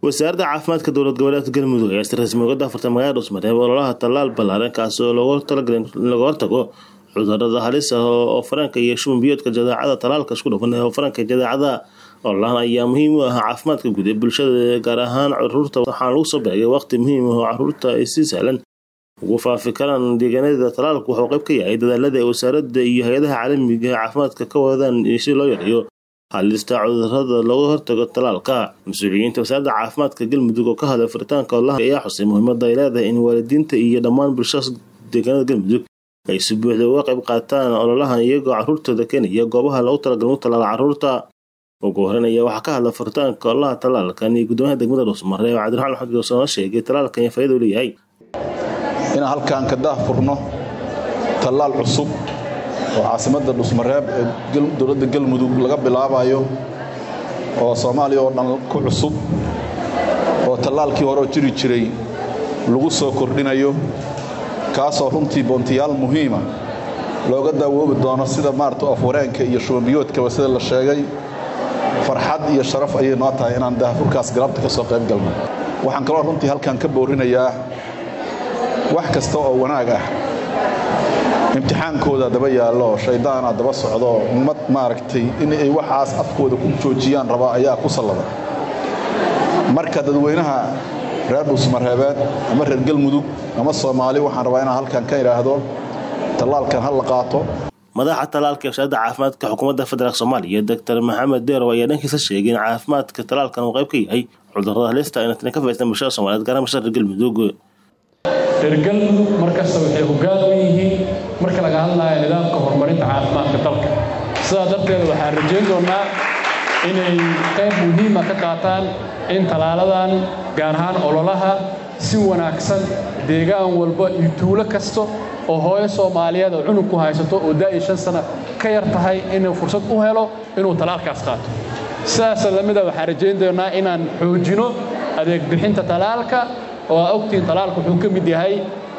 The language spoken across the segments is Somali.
wasaaradda caafimaadka dowlad goboleedka galmudug ayaa si rasmi uga daafartay magaalada dhusmareeb ololaha tallaal ballaaran kaasi oo loogu talagalay in laga hortago cudurada halis ah oo faranka iyo shuban biyoodka jadeecada tallaalka isku dhufan oo faranka jadeecada ololahan ayaa muhiim u ah caafimaadka guud ee bulshada gaar ahaan caruurta waxaana lagu soo beegay waqti muhiim ah oo caruurta ay si sahlan ugu faafi karaan deegaanada tallaalku wuxuu qayb ka yahay dadaalada ay wasaaradda iyo hay-adaha caalamiga ee caafimaadka ka wadaan si loo yareeyo halista cudurada looga hortago tallaalka mas-uuliyiinta wasaaradda caafimaadka galmudug oo ka hadlay furitaanka ololaha ayaa xusay muhiimada ay leedahay in waalidiinta iyo dhammaan bulshada deegaanada galmudug ay si buuxda uga qayb qaataan ololahan iyagoo caruurtooda keenaya goobaha loogu talagalay u tallaala caruurta ugu horeyn ayaa waxaa ka hadla furitaanka ololaha tallaalkan iyo guddoomiyaha degmada dhuusmareeb cabdiraxmaan maxamed goosoo sheegay tallaalkan iyo faa'iida u leeyahay inaan halkaan ka daahfurno tallaal cusub oo caasimadda dhusmareeb ee dowladda galmudug laga bilaabayo oo soomaaliya oo dhan ku cusub oo tallaalkii horeoo jiri jiray lagu soo kordhinayo kaasoo runtii boontiyaal muhiima looga daawoobi doono sida maarata afwareenka iyo shubanbiyoodkaba sida la sheegay farxad iyo sharaf ayay noo tahay inaan daahfurkaas galabta ka soo qayb galno waxaan kaloo runtii halkaan ka boorinayaa wax kasta oo wanaag ah imtixaankooda daba yaallo shayddaana daba socdo ummad maaragtay inay waxaas afkooda ku joojiyaan rabaa ayaa ku sallada marka dadweynaha reer dhuusmareebeed ama reer galmudug ama soomaali waxaan rabaa inaan halkan ka idhaahdo tallaalkan ha la qaato madaxa tallaalka ee wasaaradda caafimaadka xukuumadda federaalk soomaaliya doctor maxamed deerow ayaa dhankiisa sheegay in caafimaadka tallaalkan uu qayb ka yahay cudurrada halista ayna tani ka faa'iistaan bulshada soomaaliyeed gaar ahaan bulshada reer galmudug reer galmudug markasta waxay hoggaan u yihiin marka laga hadlayo nidaamka horumarinta caafimaadka dalka sidaa darteed waxaan rajayn doonnaa inay qayb muhiima ka qaataan in tallaaladan gaar ahaan ololaha si wanaagsan deegaan walba iyo tuulo kasta oo hooyo soomaaliyeed oo cunug ku haysato oo daa'iyo shan sana ka yar tahay inuu fursad u helo inuu tallaalkaas qaato sidaasa lamida waxaan rajayn doonnaa inaan xoojino adeeg bixinta tallaalka oo aa ogtihiin tallaalka wuxuu ka mid yahay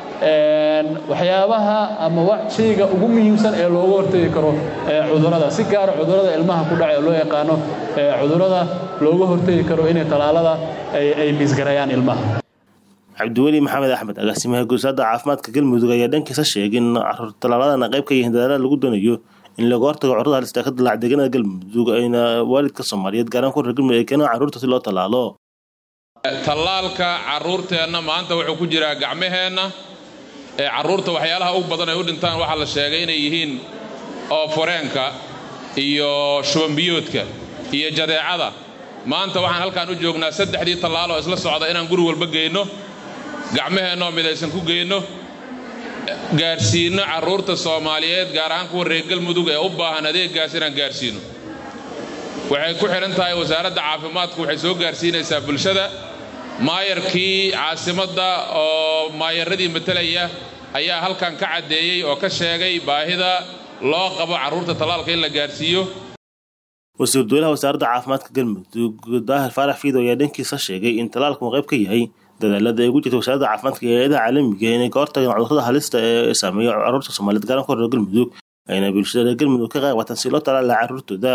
waxyaabaha ama shayga ugu muhiimsan ee looga hortegi karo cudurrada si gaara cudurrada ilmaha ku dhaca ee loo yaqaano cudurrada looga hortegi karo inay tallaalada ay miisgarayaan ilmaha cabdiweli maxamed axmed agaasimaha guusaadda caafimaadka galmudug ayaa dhankiisa sheegay in tallaaladana qayb ka yihiin dadaala lagu doonayo in laga hortago cudurada halista ka dilaaca deegaanada galmudug ayna waalidka soomaaliyeed gaaraan ku reer galmudug ay keenaan carruurta si loo tallaalo tallaalka carruurteenna maanta wuxuu ku jiraa gacmaheenna ee carruurta waxyaalaha ugu badan ay u dhintaan waxaa la sheegay inay yihiin ooforeenka iyo shubanbiyoodka iyo jadeecada maanta waxaan halkaan u joognaa saddexdii tallaaloo isla socda inaan guri walba geyno gacmaheennaoo midaysan ku geyno gaarsiinno carruurta soomaaliyeed gaar ahaan kuwa reer galmudug ee u baahan adeeggaas inaan gaarsiino waxay ku xidhan tahay wasaaradda caafimaadku waxay soo gaarsiinaysaa bulshada maayarkii caasimadda oo maayaradii matalaya ayaa halkan ka caddeeyey oo ka sheegay baahida loo qabo carruurta tallaalka in la gaarsiiyo wasiir dowlaha wasaaradda caafimaadka galmudug daahir faarax fiido ayaa dhankiisa sheegay in tallaalku uu qayb ka yahay dadaalada ay ugu jirta wasaaradda caafimaadka iyo hay-adaha caalamiga inay ka hortagaan cudurrada halista ee saameeya carruurta soomaaliyeed garan ku reer galmudug ayna bulshada reer galmudug ka qayb qaataan si loo tallaala carruurtooda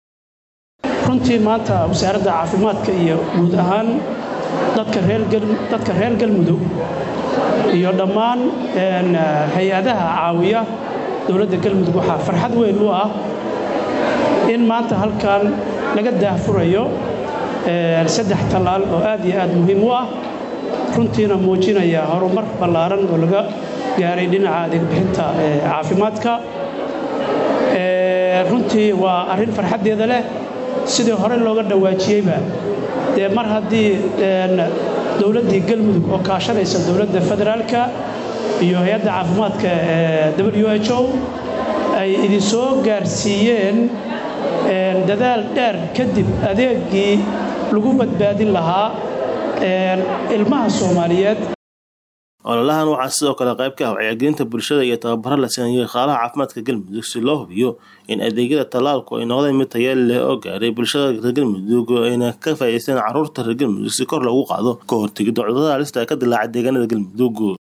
runtii maanta wasaaradda caafimaadka iyo guud ahaan dadka reer galmudug iyo dhammaan hay-adaha caawiya dowladda galmudug waxaa farxad weyn u ah in maanta halkan laga daahfurayo saddex tallaal oo aad iyo aad muhiim u ah runtiina muujinaya horumar ballaaran oo laga gaaray dhinaca adeegbixinta caafimaadka runtii waa arrin farxaddeeda leh sidii hore looga dhawaajiyeyba dee mar haddii dowladdii galmudug oo kaashanaysa dowladda federaalka iyo hay-adda caafimaadka w h o ay idinsoo gaarsiiyeen dadaal dheer kadib adeegii lagu badbaadin lahaa ilmaha soomaaliyeed ololahan waxaa sidoo kale qayb ka ah wacyigelinta bulshada iyo tababaro la siinayo shaqaalaha caafimaadka galmudug si loo hubiyo in adeegyada tallaalku ay noqdeen mid tayeel leh oo gaaray bulshada reer galmudug ayna ka faa'iideysteen carruurta reer galmudug si kor loogu qaado ka hortegidda cudurada halista ee ka dilaaca deegaanada galmudug